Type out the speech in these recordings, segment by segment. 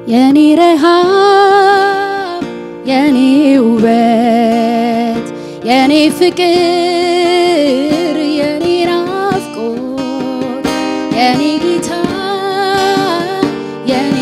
የኔ ረሃብ የኔ ውበት የኔ ፍቅር የኔ ናፍቆት የኔ ጌታ የኔ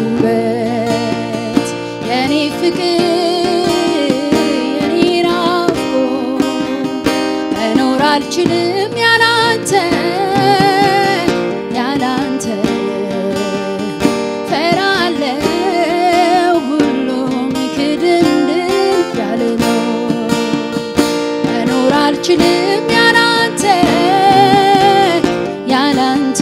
ውበት የኔ ፍቅር የኔ ናፍቆት መኖር አልችልም ያላንተ ያላንተ ፈራለው ሁሉም ክድንድን ያለ ነው መኖር አልችልም ያላንተ ያላንተ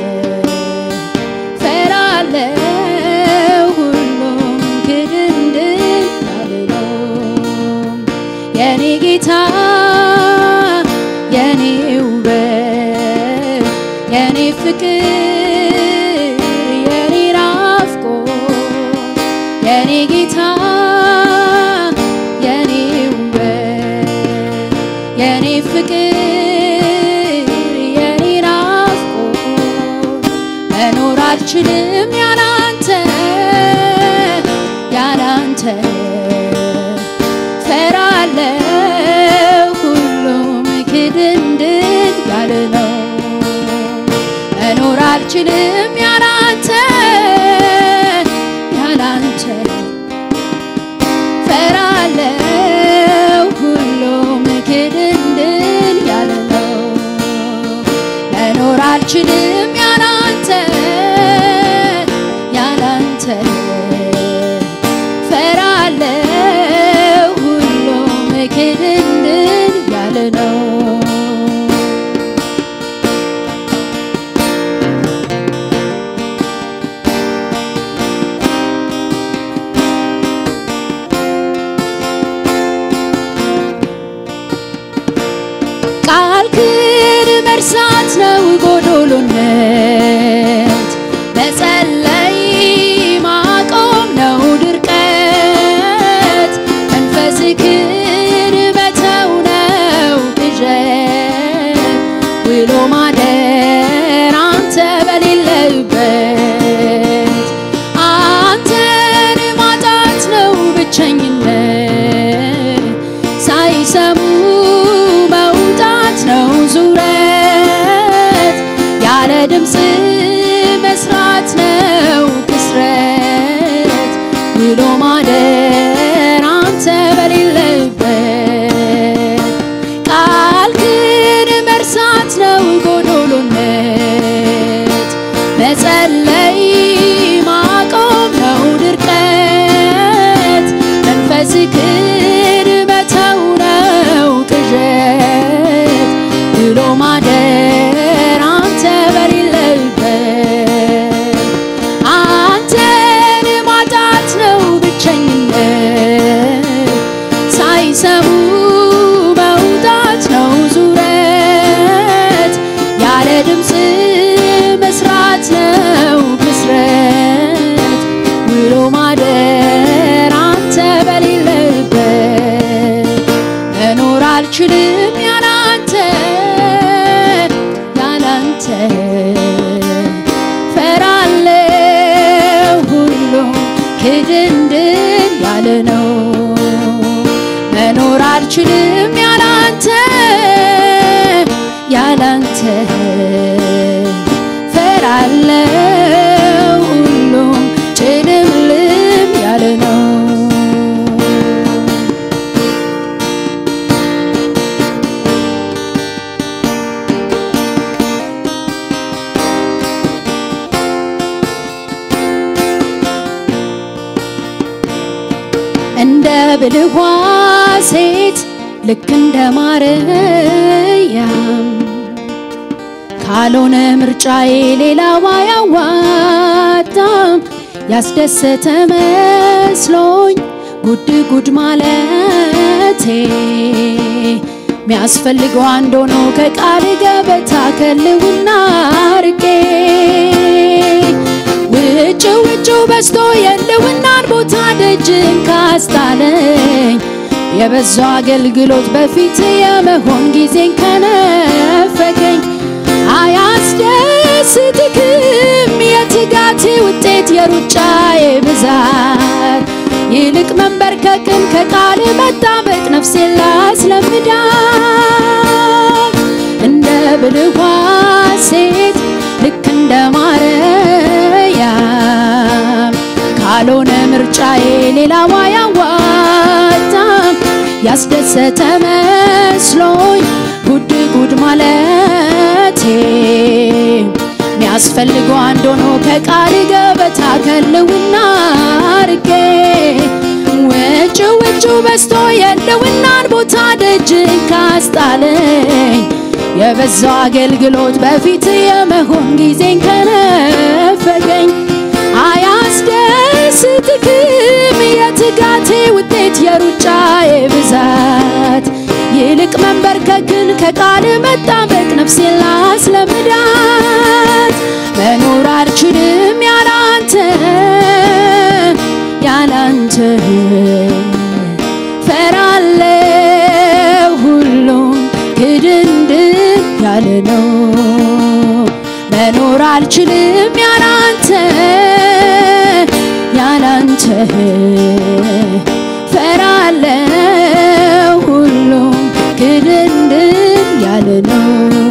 ፈራለው ሁሉም ክድንድን ያለ ነው የኔ ጌታ የኔ ውበት የኔ ፍቅር የኔ ናፍቆት የኔ ጌታ የኔ ውበት የኔ ፍቅር የኔ ናፍቆት መኖር አልችልም ያላንተ ያላንተ ፈራለው ሁሉም ክድንድን ያለ ነው መኖር አልችልም ያላንተ ያላንተ ፈራለው ሁሉም ክድንድን ያለ ነው መኖር አልችልም ያላንተ ያላንተ ፈራለው ሁሉም ክድንድን ያለ ነው ቃልክን መርሳት ነው ጎዶሎነት፣ መጸለይ ማቆም ነው ድርቀት፣ መንፈስክን መተው ነው ቅዠት፣ ውሎ ማደር አንተ በሌለበት፣ አንተን ማጣት ነው ብቸኝነት ሳይሰሙ መውጣት ነው ዙረት ያለ ድምፅ መስራት ነው ክስረት ውሎ ማደር አንተ በሌለበት ቃልክን መርሳት ነው ጎዶሎነት መጸለይ ማቆም ነው ድርቀት መንፈስክን መተው ነው ቅዠት ብሎ ማደር አንተ በሌለበት አንተን ማጣት ነው ብቸኝነት ሳይሰሙ መውጣት ነው ዙረት ያለ ድምፅ መስራት ነው ክስረት ውሎ ማደር አንተ በሌለበት መኖር አልችልም ያላንተ ያላንተ ፈራለው ሁሉም ክድንድን ያለ ነው መኖር አልችልም ያላንተ ያላንተ ፈራለው ሁሉም ጭልምልም ያለ ነው እንደ ብልኋ ሴት ልክ እንደ ማርያም ካልሆነ ምርጫዬ ሌላዋ አያዋጣም። ያስደሰተ መስሎኝ ጉድ ጉድ ማለቴ ሚያስፈልገው አንድ ሆኖ ከቃል ገበታ ከልውና ርቄ ውጭ ውጭ በስቶ የልውናን ቦታ ደጅን ካስጣለኝ የበዛው አገልግሎት በፊት የመሆን ጊዜን ከነፈገኝ አያስደስትክም የት የትጋቴ ውጤት የሩጫዬ ብዛት ይልቅ መንበርከክን ከቃል መጣበቅ ነፍሴን ላስለምዳት እንደ ብልኋ ሴት ልክ እንደ ማርያም ካልሆነ ምርጫዬ ሌላዋ ያዋጣም ያስደሰተ መስሎኝ ጉድ ጉድ ማለቴ ሚያስፈልገው አንድ ሆኖ ከቃል ገበታ ከልውና አርጌ ውጭ ውጩ በስቶ የለውናን ቦታ ደጅን ካስጣለኝ የበዛው አገልግሎት በፊት የመሆን ጊዜን ከነፈገኝ አያስደስትክም የትጋቴ ውጤት የሩጫዬ ብዛት ይልቅ መንበርከክን ከቃል መጣበቅ ነፍሴን ላስለምዳት መኖር አልችልም ያላንተ ያላንተ ፈራለሁ ሁሉም ግድንድን ያለ ነው መኖር አልችልም ያላንተ ያላንተ ፈራለሁ ሁሉም ግድንድን ያለ ነው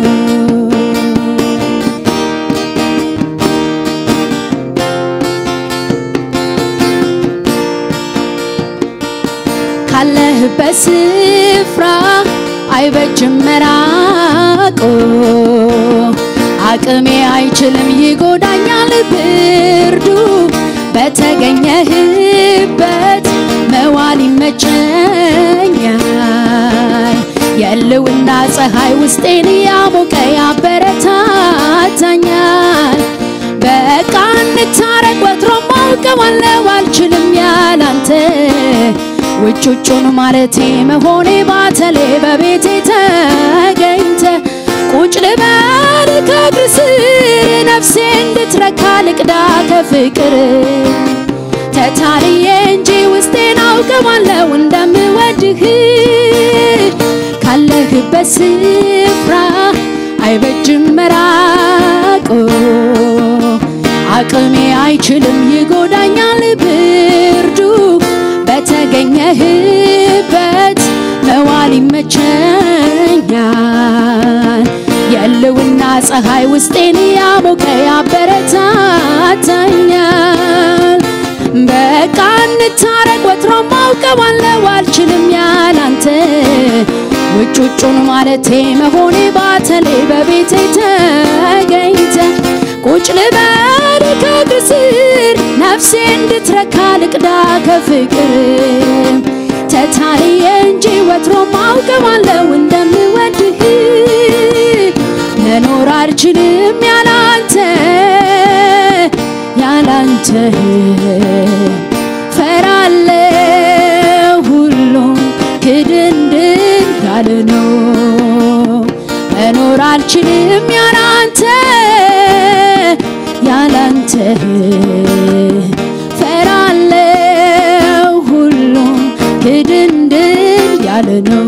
ካለህበት ስፍራ አይበጅም መራቆ አቅሜ አይችልም ይጎዳኛል ብርዱ በተገኘህበት መዋል ይመቸኛል የልውና ፀሐይ ውስጤን ያሞቀ ያበረታታኛል በቃ እንታረቅ ወትሮም አውቀዋለሁ አልችልም ያላንተ ውጭ ውጩን ማለቴ መሆኔ ባተሌ በቤቴ ተገኝተ ቁጭ ልበል ከእግር ስር ነፍሴ እንድትረካ ልቅዳ ከፍቅር ተታልዬ እንጂ ውስጤን አውቀዋለሁ እንደምወድህ ካለህበት ስፍራ አይበጅም መራቆ አቅሜ አይችልም ይጎዳኛል ብርዱ በተገኘህበት መዋል ይመቸኛል የልውና ፀሐይ ውስጤን ያሞቀ ያበረታታኛል በቃ እንታረቅ ወትሮም አውቀዋለሁ አልችልም ያላንተ ውጭ ውጩን ማለቴ መሆኔ ባተሌ በቤቴ ተገኝተ ቁጭ ልበል ከእግር ስር ነፍሴ እንድትረካ ልቅዳ ከፍቅር ተታልዬ እንጂ ወትሮም አውቀዋለሁ እንደምወድህ መኖር አልችልም ያላንተ ያላንተ ፈራለሁ ሁሉም ክድንድን ያለ ነው መኖር አልችልም ያላንተ ያላንተ ፈራለሁ ሁሉም ክድንድን ያለ ነው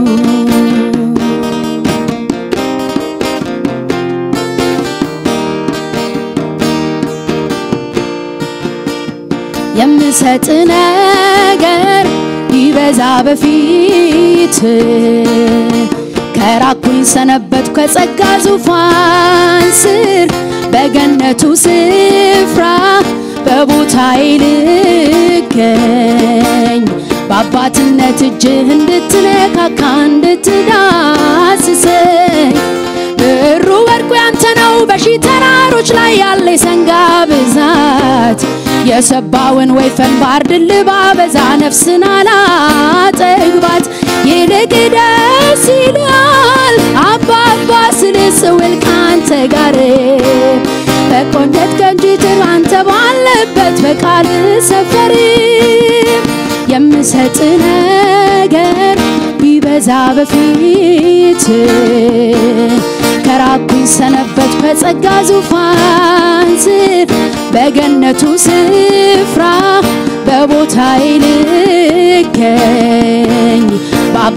የምሰጥ ነገር ይበዛ በፊት ከራኩኝ ሰነበት ከጸጋ ዙፋን ስር በገነቱ ስፍራ በቦታዬ ልገኝ በአባትነት እጅህ እንድትነካካ እንድትዳስሰኝ ብሩ ወርቁ ያንተ ነው በሺህ ተራሮች ላይ ያለ የሰንጋ ብዛት የሰባውን ወይፈን ባርድል ባበዛ ነፍስን አላጠግባት ይልቅ ደስ ይላል አባባ ስል ስውል ካንተ ጋር በቆንደት ቀንጅትር አንተ ባለበት በቃል ሰፈር የምሰጥ ነገር ቢበዛ በፊት ከራኩኝ ሰነበት በጸጋ ዙፋን ስር በገነቱ ስፍራ በቦታዬ ልገኝ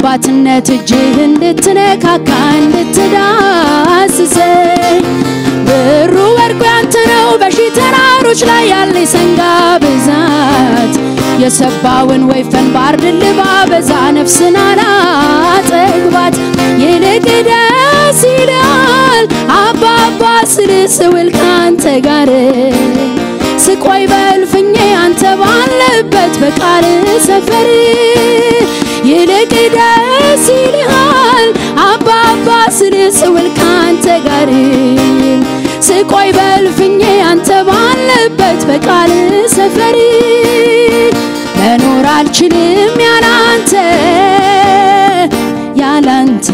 በአባትነት እጅህ እንድትነካካ እንድትዳስሰኝ ብሩ ወርቁ ያንተ ነው በሺህ ተራሮች ላይ ያለ ሰንጋ ብዛት የሰባውን ወይፈን ባርድል ባበዛ ነፍስን አላጠግባት ይልቅ ደስ ይላል አባባ ስል ስውል ካንተ ጋር ስቆይ በእልፍኜ አንተ ባለበት በቃል ሰፈር ይልቅ ደስ ይልሃል አባባ ስል ስውል ካንተ ጋር ስቆይ በእልፍኜ አንተ ባለበት በቃል ሰፈር መኖር አልችልም ያላንተ ያላንተ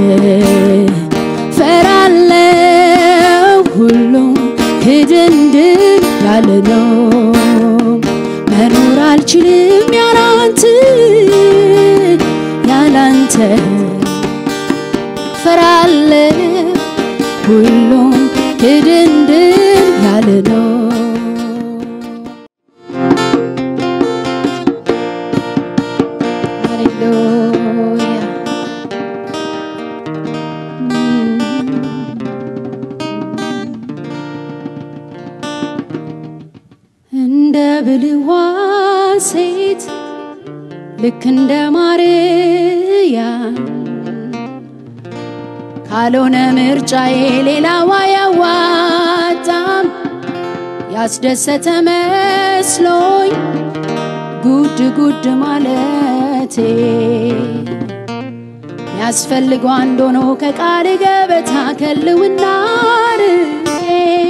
ፈራለው ሁሉም ክድንድን ያለ ነው መኖር አልችልም ያላንተ ያላንተ ፈራለው ሁሉም ክድንድን ያለ ነው ሃሌሉያ እንደ ብልዋ ሴት ልክ እንደ ማርያም ካልሆነ ምርጫዬ ሌላዋ ያዋጣም ያስደሰተ መስሎኝ ጉድ ጉድ ማለቴ ሚያስፈልገው አንድ ሆኖ ከቃል ገበታ ከልውና ርቄ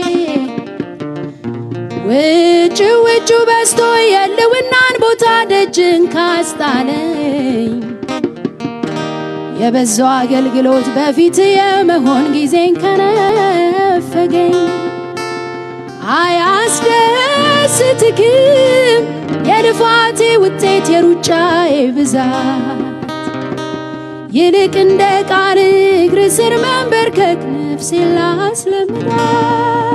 ውጭ ውጩ በስቶ የልውናን ቦታ ደጅን ካስጣለኝ የበዛው አገልግሎት በፊት የመሆን ጊዜን ከነፈገኝ አያስደስትክም የልፋቴ ውጤት የሩጫዬ ብዛት ይልቅ እንደ ቃል እግር ስር መንበርከክ ነፍሴን ላስለምዳት